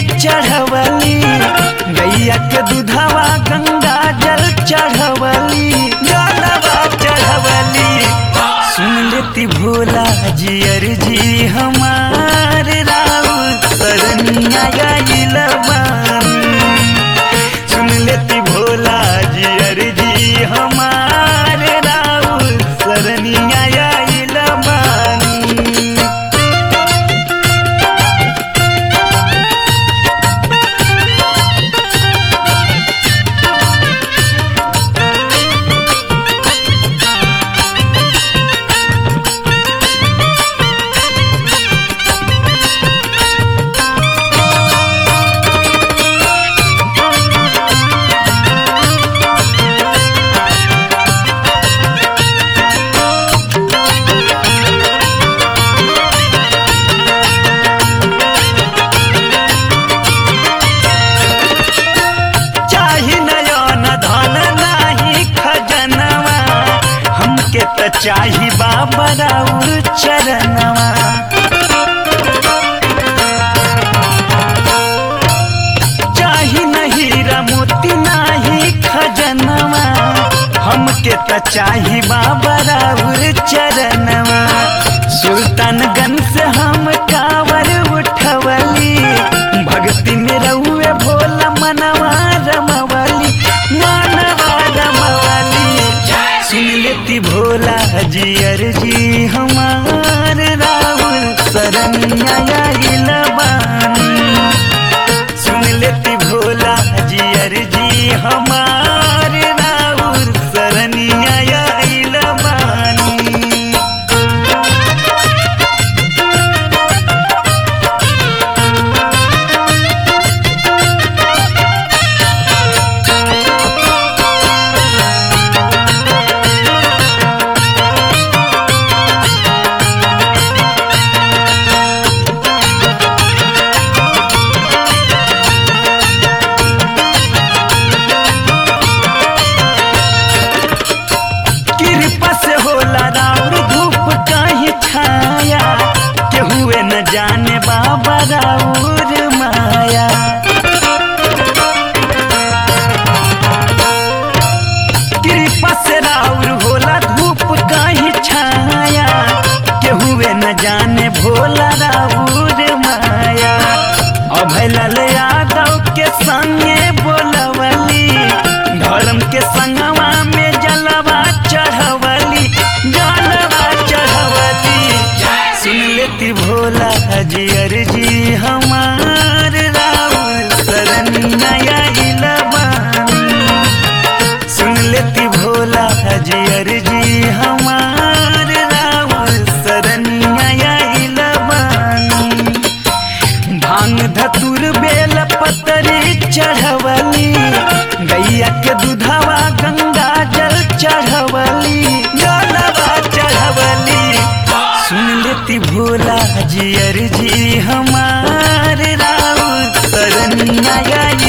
चढ़वली गैया के दूधवा गंगा जल चढ़वली जलवा चढ़वली सुन लेती भोला जी अर्जी हमार राउत सरनिया आइल बानी सुन लेती भोला जी अर्जी हमार राउत सरनिया आइल बानी चाही नयन धन नाही खजनवा हमके त चाही बाबा राउर चरणवा चाही नहीं मोती नाही खजनवा हमके त चाही बाबा राउर चरणवा सुल्तानगंज से हम कावर उठवली भक्ति में रहुए भोला मनवा रमवली मनवा रमवली सुन लेती भोला जी अर्जी हमार राहुल सरनिया आइल बानी सुन लेती भोला जी अर्जी हमार राहुल सरनिया आइल बानी कृपा से होला राउर धूप कहीं छाया केहुए न जाने बाबा राउर माया कृपा से राउर होला धूप कहीं छाया केहुए न जाने भोला राउर माया अभय लाल यादव के संगे बोलवली धर्म के संगवा में जलवा चढ़वली जलवा चढ़वली सुन लेती भोला जी अर्जी हमार राउर सरनिया आइल बानी सुन लेती भोला जी अर्जी हमार राउर सरनिया आइल बानी भांग धतुर बेल पतरी चढ़वली गैया के दूधवा गंगा जल चढ़वली जलवा चढ़वली सुन लेती भोला जी अर्जी हमार राउत सरनिया